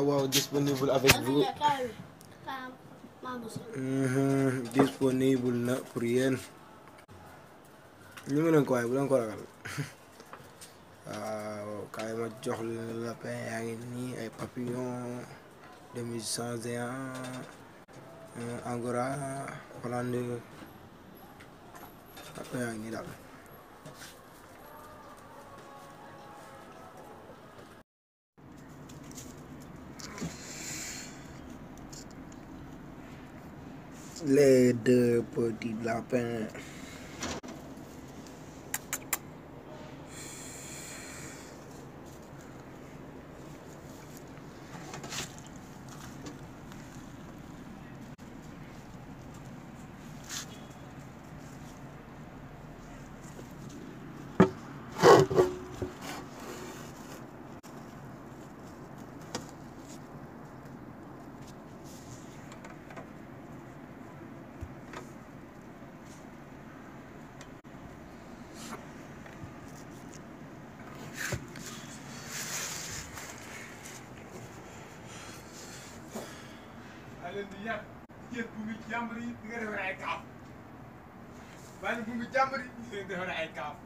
waaw disponible avec vous Mhm, disponible na pour yéen ñu ngi leen ko waaye bu leen ko ragal waaw kaay ma jox la lapin yaa ngi nii ay papillon demi sans géant angora hollande lapin yaa ngi nii daal les deux petits lapins maa leen di yàq jël bu ngi jàmbur yi di nga defar ay kaaf bàyyi bu ngi jàmbur yi di nga defar ay kaaf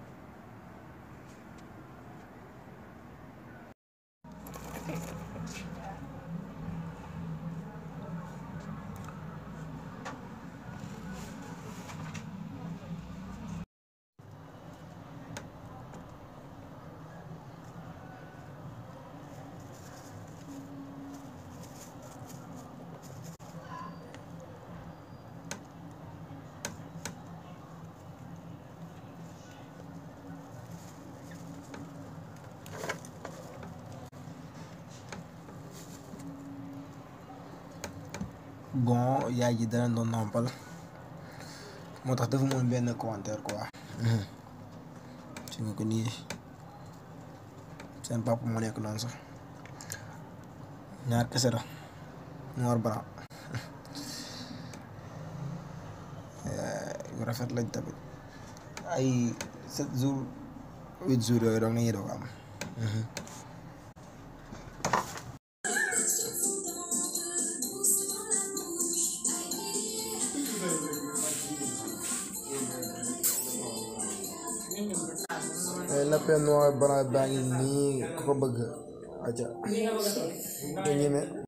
bon yaay ji dana doon nàmpal moo tax dafa moon benn commentaire quoi si nga ko nii seen papa moo nekk noonu sax ñaar kese la noir blanc yu rafet lañ tamit ay sept jours huit jours yooyu doog nañuy doog am lapin noir blanc baa ngi nii ku ko bëgg aca nga ñeme